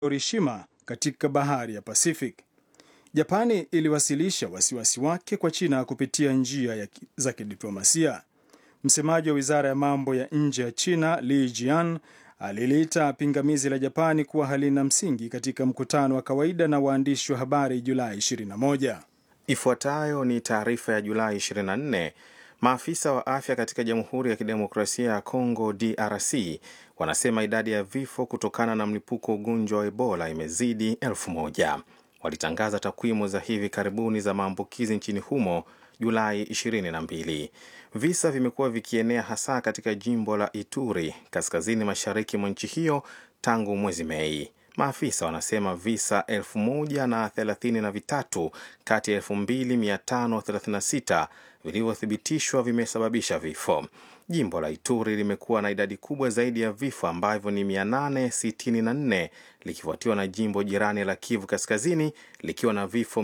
Orishima katika bahari ya Pacific. Japani iliwasilisha wasiwasi wake kwa China kupitia njia ya ki- za kidiplomasia. Msemaji wa wizara ya mambo ya nje ya China Li Jian aliliita pingamizi la Japani kuwa halina msingi katika mkutano wa kawaida na waandishi wa habari Julai 21. Ifuatayo ni taarifa ya Julai 24. Maafisa wa afya katika Jamhuri ya Kidemokrasia ya Kongo DRC wanasema idadi ya vifo kutokana na mlipuko wa ugonjwa wa Ebola imezidi elfu moja. Walitangaza takwimu za hivi karibuni za maambukizi nchini humo Julai 22. Visa vimekuwa vikienea hasa katika jimbo la Ituri kaskazini mashariki mwa nchi hiyo tangu mwezi Mei. Maafisa wanasema visa elfu moja na thelathini na vitatu kati ya elfu mbili mia tano thelathini na sita vilivyothibitishwa vimesababisha vifo. Jimbo la Ituri limekuwa na idadi kubwa zaidi ya vifo ambavyo ni 864 likifuatiwa na jimbo jirani la Kivu Kaskazini likiwa na vifo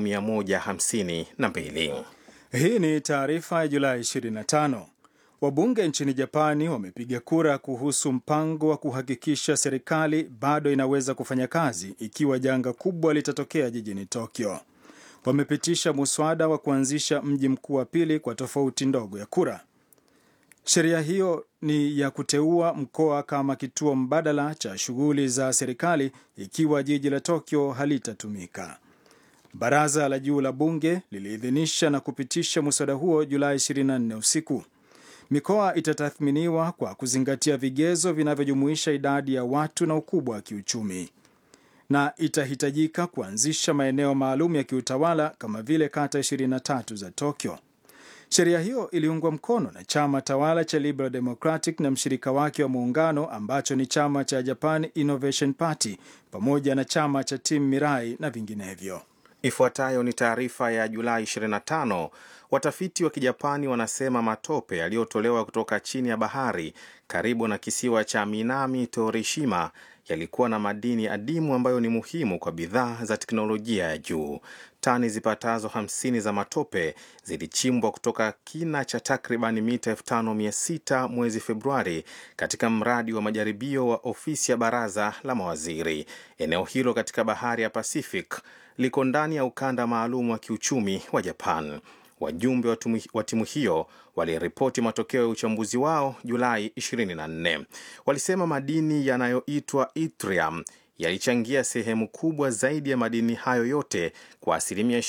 152. Hii ni taarifa ya Julai 25. Wabunge nchini Japani wamepiga kura kuhusu mpango wa kuhakikisha serikali bado inaweza kufanya kazi ikiwa janga kubwa litatokea jijini Tokyo. Wamepitisha muswada wa kuanzisha mji mkuu wa pili kwa tofauti ndogo ya kura. Sheria hiyo ni ya kuteua mkoa kama kituo mbadala cha shughuli za serikali ikiwa jiji la Tokyo halitatumika. Baraza la juu la bunge liliidhinisha na kupitisha muswada huo Julai 24 usiku. Mikoa itatathminiwa kwa kuzingatia vigezo vinavyojumuisha idadi ya watu na ukubwa wa kiuchumi, na itahitajika kuanzisha maeneo maalum ya kiutawala kama vile kata 23 za Tokyo. Sheria hiyo iliungwa mkono na chama tawala cha Liberal Democratic na mshirika wake wa muungano ambacho ni chama cha Japan Innovation Party pamoja na chama cha Team Mirai na vinginevyo. Ifuatayo ni taarifa ya Julai 25. Watafiti wa Kijapani wanasema matope yaliyotolewa kutoka chini ya bahari karibu na kisiwa cha Minami Torishima yalikuwa na madini adimu ambayo ni muhimu kwa bidhaa za teknolojia ya juu. Tani zipatazo 50 za matope zilichimbwa kutoka kina cha takriban mita 5600 mwezi Februari katika mradi wa majaribio wa ofisi ya baraza la mawaziri. Eneo hilo katika bahari ya Pacific liko ndani ya ukanda maalum wa kiuchumi wa Japan. Wajumbe wa tumu- wa timu hiyo waliripoti matokeo ya uchambuzi wao Julai 24. Walisema madini yanayoitwa yttrium yalichangia sehemu kubwa zaidi ya madini hayo yote kwa asilimia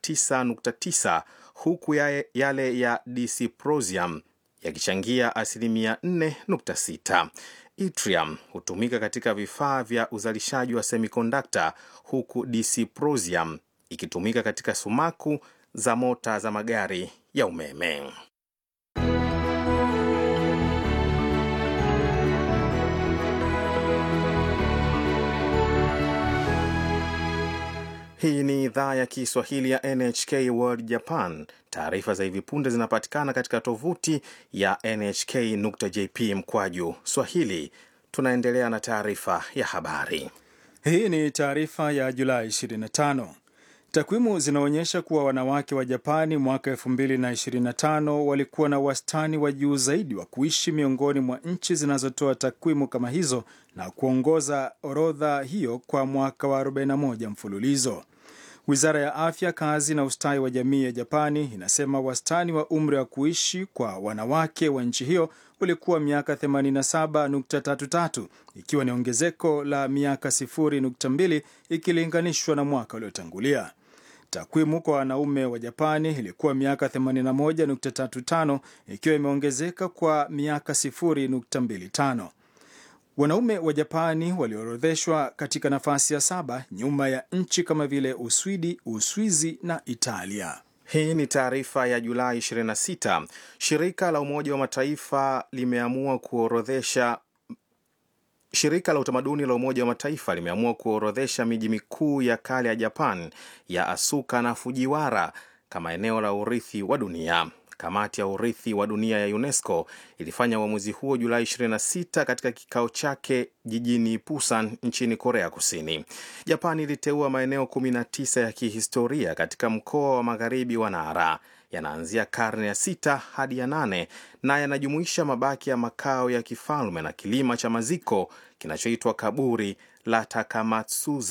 29.9 huku ya- yale ya dysprosium yakichangia asilimia 4.6. Yttrium hutumika katika vifaa vya uzalishaji wa semikondakta huku dysprosium ikitumika katika sumaku za mota za magari ya umeme. Hii ni idhaa ya Kiswahili ya NHK World Japan. Taarifa za hivi punde zinapatikana katika tovuti ya nhk.jp mkwaju swahili. Tunaendelea na taarifa ya habari. Hii ni taarifa ya Julai 25. Takwimu zinaonyesha kuwa wanawake wa Japani mwaka 2025 walikuwa na wastani wa juu zaidi wa kuishi miongoni mwa nchi zinazotoa takwimu kama hizo na kuongoza orodha hiyo kwa mwaka wa 41 mfululizo. Wizara ya Afya, Kazi na Ustawi wa Jamii ya Japani inasema wastani wa umri wa kuishi kwa wanawake wa nchi hiyo ulikuwa miaka 87.33 ikiwa ni ongezeko la miaka 0.2 ikilinganishwa na mwaka uliotangulia. Takwimu kwa wanaume wa Japani ilikuwa miaka 81.35 ikiwa imeongezeka kwa miaka 0.25. Wanaume wa Japani waliorodheshwa katika nafasi ya saba nyuma ya nchi kama vile Uswidi, Uswizi na Italia. Hii ni taarifa ya Julai 26. Shirika la Umoja wa Mataifa limeamua kuorodhesha Shirika la utamaduni la Umoja wa Mataifa limeamua kuorodhesha miji mikuu ya kale ya Japan ya Asuka na Fujiwara kama eneo la urithi wa dunia. Kamati ya urithi wa dunia ya UNESCO ilifanya uamuzi huo Julai 26 katika kikao chake jijini Busan nchini Korea Kusini. Japan iliteua maeneo 19 ya kihistoria katika mkoa wa magharibi wa Nara. Yanaanzia karne ya sita hadi ya nane na yanajumuisha mabaki ya makao ya kifalme na kilima cha maziko kinachoitwa kaburi la Takamatsuza